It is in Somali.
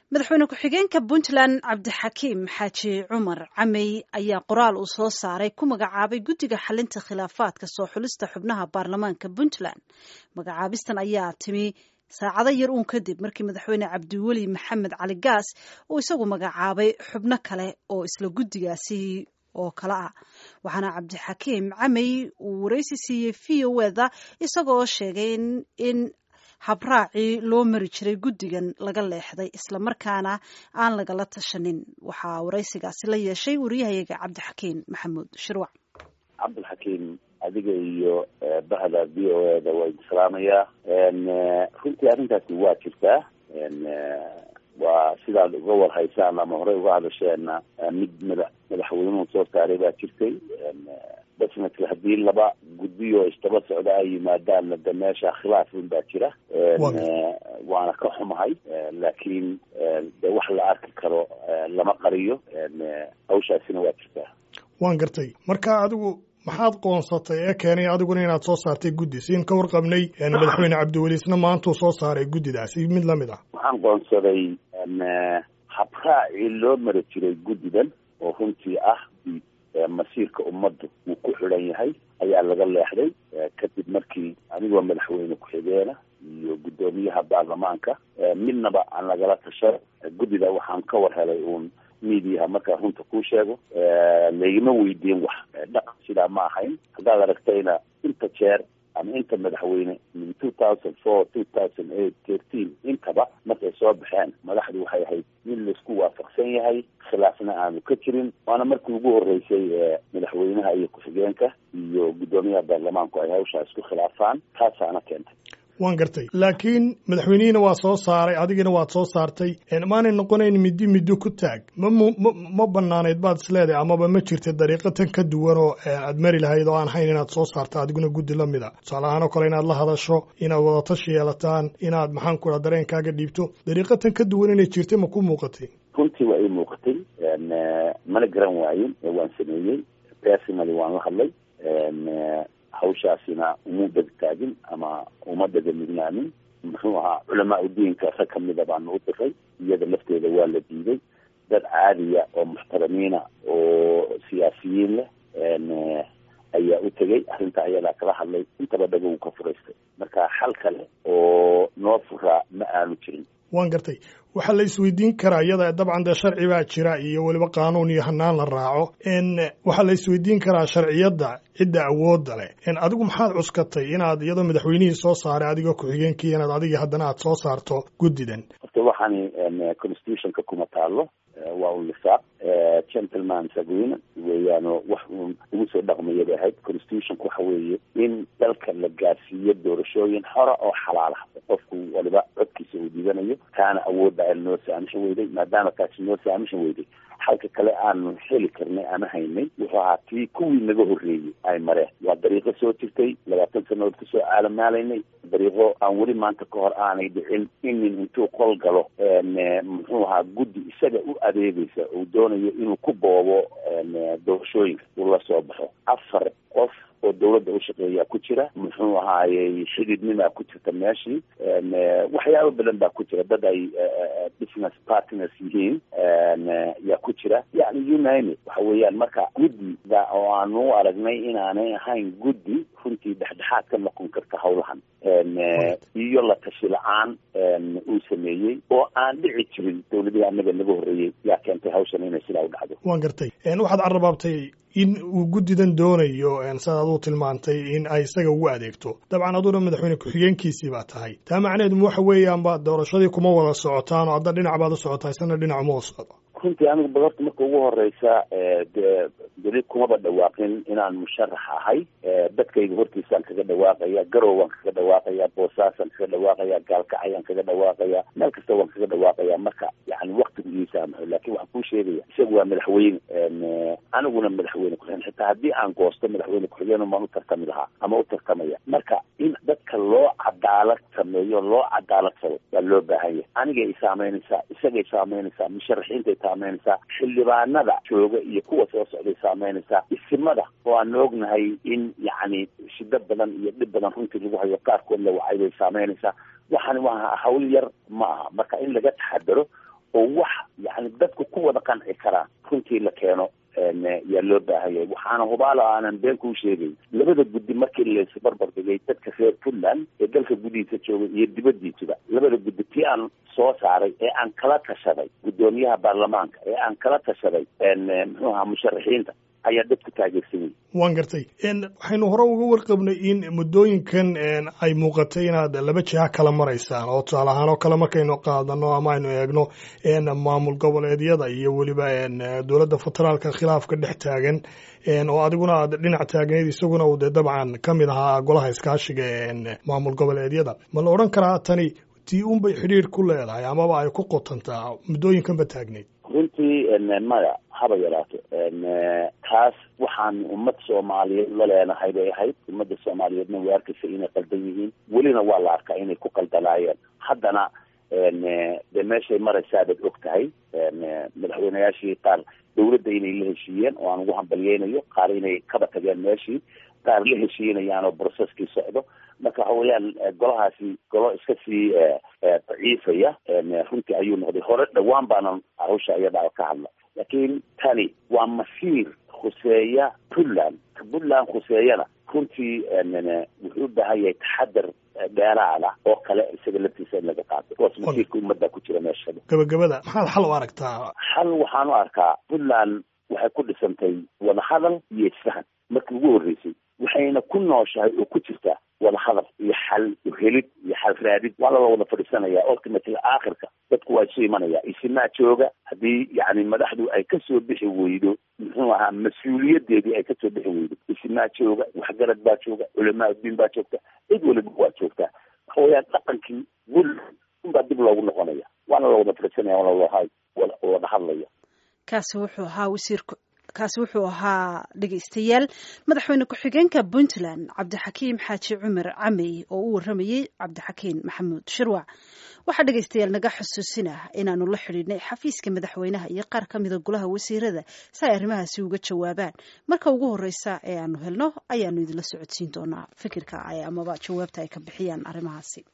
madaxweyne ku-xigeenka puntland cabdixakiim xaaji cumar camey ayaa qoraal uu soo saaray ku magacaabay guddiga xalinta khilaafaadka soo xulista xubnaha baarlamaanka puntland magacaabistan ayaa timi saacado yar uun kadib markii madaxweyne cabdiweli maxamed cali gaas uu isagu magacaabay xubno kale oo isla guddigaasi oo kale ah waxaana cabdixakiim camey uu wareysi siiyey v o eda isagoo sheegay in habraacii loo mari jiray guddigan laga leexday islamarkaana aan lagala tashanin waxaa waraysigaasi la yeeshay wariyahayaga cabdixakiim maxamuud shirwac cabdilxakiim adiga iyo bahda v o eda waa idin salaamayaa runtii arrintaasi waa jirtaa waa sidaad uga warhaysaan ama horey uga hadasheenna mid mada madaxweynuhu soo saaray baa jirtay definitely haddii laba guddiyo isdaba socda ay yimaadaanna de meesha khilaaf un baa jira waana ka xumahay laakiin de wax la arki karo lama qariyo hawshaasina waa jirtaa waan gartay marka adigu maxaad qoonsatay ee keenay adiguna inaad soo saartay guddi siin ka warqabnay madaxweyne cabdiweli isna maantuu soo saaray guddidaasi mid lamid ah waxaan qoonsaday habraacii loo mari jiray guddidan oo runtii ah masiirka ummaddu uu ku xidhan yahay ayaa laga leexday kadib markii anigoo madaxweyne ku-xigeena iyo guddoomiyaha baarlamaanka midnaba aan lagala tashan guddida waxaan ka war helay uun mediaha markaa runta kuu sheego laygama weydiin wax dhaqan sidaa ma ahayn haddaad aragtayna inta jeer ama inta madaxweyne min two thousand four two thousand eight thirteen intaba markay soo baxeen madaxdu waxay ahayd in laisku waafaqsan yahay khilaafna aanu ka jirin waana markii ugu horeysay madaxweynaha iyo ku-xigeenka iyo guddoomiyaha baarlamaanku ay hawshaa isku khilaafaan taasaana keentay waan gartay laakiin madaxweynihiina waa soo saaray adigina waad soo saartay maanay noqonayn middi middo ku taag ma ma ma banaanayd baad isleedahay amaba ma jirta dariiqo tan ka duwan oo aad mari lahayd oo aan hayn inaad soo saarto adiguna guddi la mid a tusaale ahaan oo kale inaad la hadasho inaad wadatashi yeelataan inaad maxaan ku dhaha dareenkaaga dhiibto dariiqo tan ka duwan inay jirtay ma ku muuqatay runtii waa ii muuqatay mana garan waayin waan sameeyey personally waan la hadlay hawshaasina uma degtaagin ama uma degamidnaanin muxuu ahaa culamaa udiinka rag kamida baanu u diray iyada lafteeda waa la diiday dad caadiya oo muxtaramiina oo siyaasiyiin leh ayaa u tegay arrinta ayadaa kala hadlay intaba dhagow ka furaystay marka xal kale oo noo furaa ma aanu jirin waan gartay waxaa la isweydiin karaa iyada dabcan dee sharci baa jira iyo weliba qaanuun iyo hanaan la raaco waxaa la isweydiin karaa sharciyadda cidda awoodda leh adigu maxaad cuskatay inaad iyadoo madaxweynihii soo saaray adigoo ku-xigeenkii inaad adiga haddana aad soo saarto guddidan horta waxaani constitutionka kuma taalo waa un lisaaq gentlemans agreement weeyaano wax uun ugu soo dhaqmaya bay ahayd constitutionka waxa weeye in dalka la gaarsiiyo doorashooyin xora oo xalaala qofku waliba codkiisa uu dhibanayo taana awoodda ay noo saamishan weyday maadaama taasi noo saamishan weyday halka kale aanu heli karnay ama haynay wuxuu ahaa tii kuwii naga horreeyey ay mareen waa dariiqo soo jirtay labaatan sanadood kasoo caalamaalaynay dariiqo aan weli maanta ka hor aanay dhicin in nin intuu qol galo muxuu ahaa guddi isaga u adeegaysa uu doonayo inuu ku boobo doorashooyinka uu la soo baxo afar qof oo dawladda u shaqeeyaa ku jira muxuu ahaayey xididnimaa ku jirta meeshii waxyaabo badan baa ku jira dad ay business partners yihiin yaa ku jira yani unine waxa weeyaan marka guddida oo aanu u aragnay inaanay ahayn guddi runtii dhexdhexaad ka noqon karta hawlahan iyo la tashi la-aan uu sameeyey oo aan dhici jirin dawladihii anaga naga horreeyey yaa keentay hawshan inay sidaa u dhacdo waan gartay waxaad carrabaabtay in uu guddidan doonayo sidaad aduu tilmaantay in ay isaga ugu adeegto dabcan aduna madaxweyne ku-xigeenkiisii baa tahay taa macnaheedu waxa weeyaanba doorashadii kuma wada socotaan oo hadda dhinac baad u socotaa isna dhinac uma socdo runtii anigu badarta marka ugu horeysa de weli kumaba dhawaaqin inaan musharax ahay dadkayga hortiisaan kaga dhawaaqaya garow waan kaga dhawaaqaya boosaasaan kaga dhawaaqaya gaalkacayaan kaga dhawaaqaya meel kasta waan kaga dhawaaqaya marka yani waktigu ii saamaxo laakin waxaan kuu sheegaya isagu waa madaxweyne aniguna madaxweyne ku-xigeen xitaa haddii aan goosto madaxweyne ku-xigeen maan u tartami lahaa ama u tartamaya marka in dadka loo cadaalad sameeyo loo cadaaladsado waa loo baahan yahay anigay isaameynaysaa isagay saameynaysaa musharaxiintay saameynaysaa xildhibaanada jooga iyo kuwa soo socday saameynaysaa isimada oo aan ognahay in yacni shido badan iyo dhib badan runtii lagu hayo qaarkood la wacay bay saameynaysaa waxaan waa hawl yar ma aha marka in laga taxadaro oo wax yani dadku ku wada qanci karaan runtii la keeno yaa loo baahanyay waxaana hubaalo aanan been kuu sheegay labada guddi markii laisbarbar dhigay dadka reer puntland ee dalka gudihiisa joogay iyo dibadiisuba labada guddi tii aan soo saaray ee aan kala tashaday guddoomiyaha baarlamaanka ee aan kala tashaday muxuu ahaa musharaxiinta ayaa dadku taageersanayay waan gartay waxaynu hore uga warqabnay in muddooyinkan ay muuqatay inaad laba jiha kala maraysaan oo tusaale ahaan oo kale markaynu qaadano ama aynu eegno maamul goboleedyada iyo weliba dowladda federaalka khilaafka dhex taagan oo adiguna aad dhinac taagneyd isaguna uu dee dabcan ka mid ahaa golaha iskaashiga maamul goboleedyada ma la odhan karaa tani tii unbay xidhiir ku leedahay amaba ay ku qotantaa muddooyinkanba taagneyd runtii maya haba yaraato taas waxaan ummad soomaaliyeed la leenahay bay ahayd ummadda soomaaliyeedna way arkaysa inay qaldan yihiin welina waa la arkaa inay ku qaldanaayeen haddana dee meeshay maraysaabad og tahay madaxweyneyaashii qaar dawladda inay la heshiiyeen oo aan ugu hambalyeynayo qaar inay kaba tageen meeshii qaar la heshiinayaan oo brocesskii socdo marka waxa weeyaan golahaasi golo iska sii daciifaya runtii ayuu noqday hore dhawaan baanan hawsha iyada ka hadla laakiin tani waa masiir khuseeya puntland ka puntland khuseeyana runtii wuxuu u baahan yahay taxadar dheeraada oo kale isaga laftiisa in laga qaato kuwaas masiirka ummadda ku jira meeshada gabagabada maxaad xal u aragtaa xal waxaan u arkaa puntland waxay ku dhisantay wadahadal iyo isfahan markii ugu horreysay waxayna ku nooshahay oo ku jirtaa wadahadal iyo xal helid iyo xal raadid waa lala wada fadhiisanaya ultimately aakhirka dadku waa isu imanaya isimaa jooga haddii yani madaxdu ay kasoo bixi weydo muxuu ahaa mas-uuliyadeedii ay kasoo bixi weydo isimaa jooga waxgarad baa jooga culamaa udiin baa joogta cid waliba waa joogtaa waxa weeyaan dhaqankii wul unbaa dib loogu noqonaya waana la wada fadhiisanaya waana wada hadlaya kaasi wuxuu ahaa wasiirku kaasi wuxuu ahaa dhegaystayaal madaxweyne ku-xigeenka puntland cabdixakiim xaaji cumar camey oo u waramayey cabdixakiin maxamuud shirwac waxaa dhegaystayaal naga xusuusinah inaanu la xidhiidhnay xafiiska madaxweynaha iyo qaar ka mida golaha wasiirada si ay arrimahaasi uga jawaabaan marka ugu horeysa ee aanu helno ayaanu idinla socodsiin doonaa fikirka amaba jawaabta ay ka bixiyaan arrimahaasi